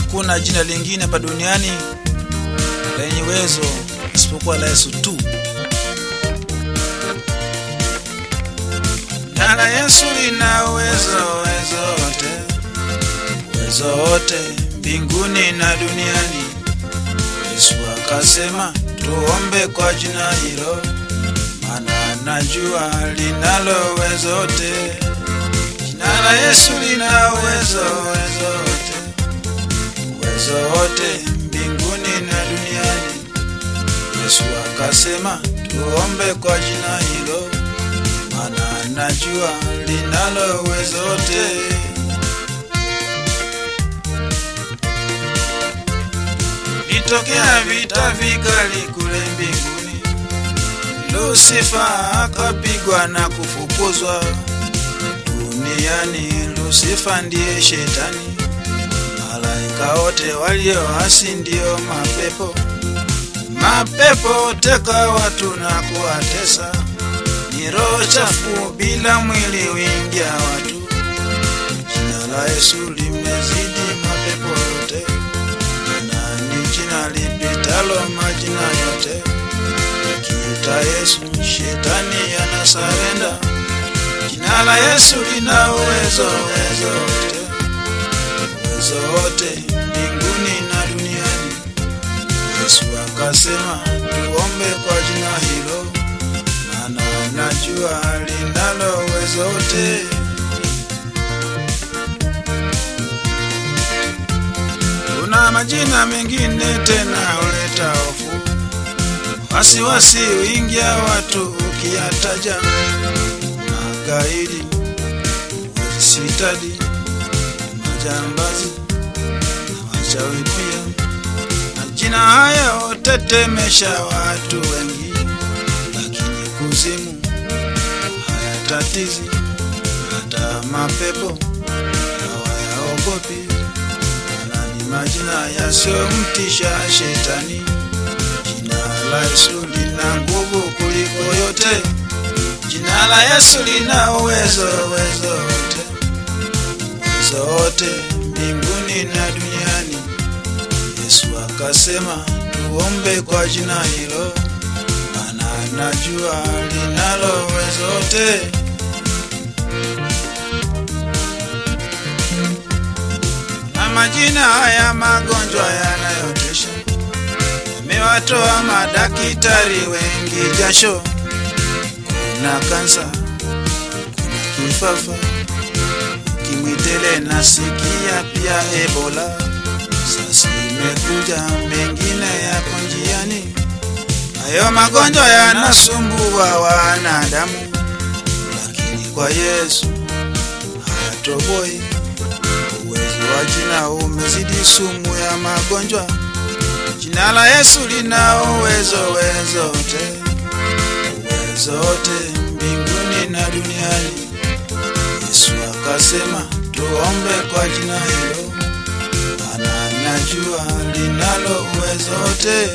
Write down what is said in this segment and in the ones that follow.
hakuna jina lingine hapa duniani lenye uwezo isipokuwa la Yesu tu. Jina la Yesu lina uwezo uwezo wote uwezo wote mbinguni na duniani. Yesu akasema tuombe kwa jina hilo, maana najua linalo uwezo wote. Jina la Yesu lina uwezo uwezo wote uwezo wote mbinguni na duniani. Yesu akasema tuombe kwa jina hilo, maana najua linalo uwezo wote. Litokea vita vikali kule mbinguni, Lusifa akapigwa na kufukuzwa duniani. Lusifa ndiye shetani, malaika wote walioasi ndio mapepo. Mapepo teka watu na kuwatesa, ni roho chafu bila mwili wingia watu. Jina la Yesu limezidi mapepo yote, na ni jina lipitalo majina yote. Kiita Yesu, shetani anasarenda. Jina la Yesu lina uwezo uwezo wote uwezo wote mbinguni na duniani. Yesu akasema tuombe kwa jina hilo, maana najua linalo uwezo wote. Kuna majina mengine tena huleta hofu, wasiwasi wingia watu ukiyataja, magaidi, sitadi, majambazi na wachawi pia. Majina haya hutetemesha watu wengi, lakini kuzimu hayatatizi, hata mapepo hawayaogopi. Maana ni majina yasiyomtisha shetani. Jina la Yesu lina nguvu kuliko yote. Jina la Yesu lina uwezo uwezo wote uwezo wote mbinguni na duniani. Yesu akasema tuombe kwa jina hilo, maana najua linalo uwezo wote. Na majina haya magonjwa yanayotesha yamewatoa madaktari wengi jasho. Kuna kansa, kuna kifafa, ukimwi tele nasikia pia Ebola. Sasa imekuja mengine yako njiani. Hayo magonjwa yanasumbua wanadamu, lakini kwa Yesu hayatoboi. Uwezo wa jina umezidi sumu ya magonjwa. Jina la Yesu lina uwezo uwezo wote uwezo wote mbinguni na duniani. Yesu akasema tuombe kwa jina hilo, maana najua linalo uwezo wote.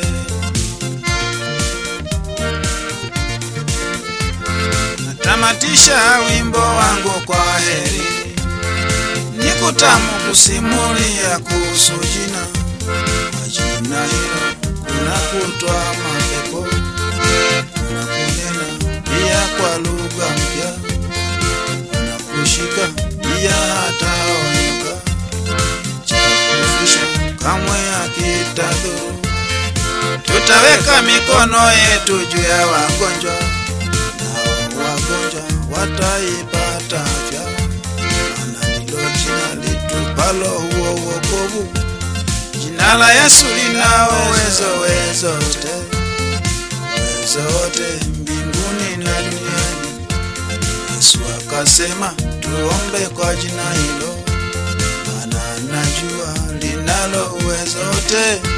Natamatisha wimbo wangu kwa heri, ni kutamu kusimulia kuhusu jina. Kwa jina hilo kuna kutwa mapepo, kuna kunena pia kwa lugha mpya, kuna kushika pia hata onyoka, cha kufisha kamwe hakitadhuru. Tutaweka mikono yetu juu ya wagonjwa, nao wagonjwa wataipata afya, maana ndilo jina litupalo huo wokovu. Jina la Yesu lina uwezo uwezo wote uwezo wote mbinguni na duniani. Yesu akasema tuombe kwa jina hilo, maana najua linalo uwezo wote.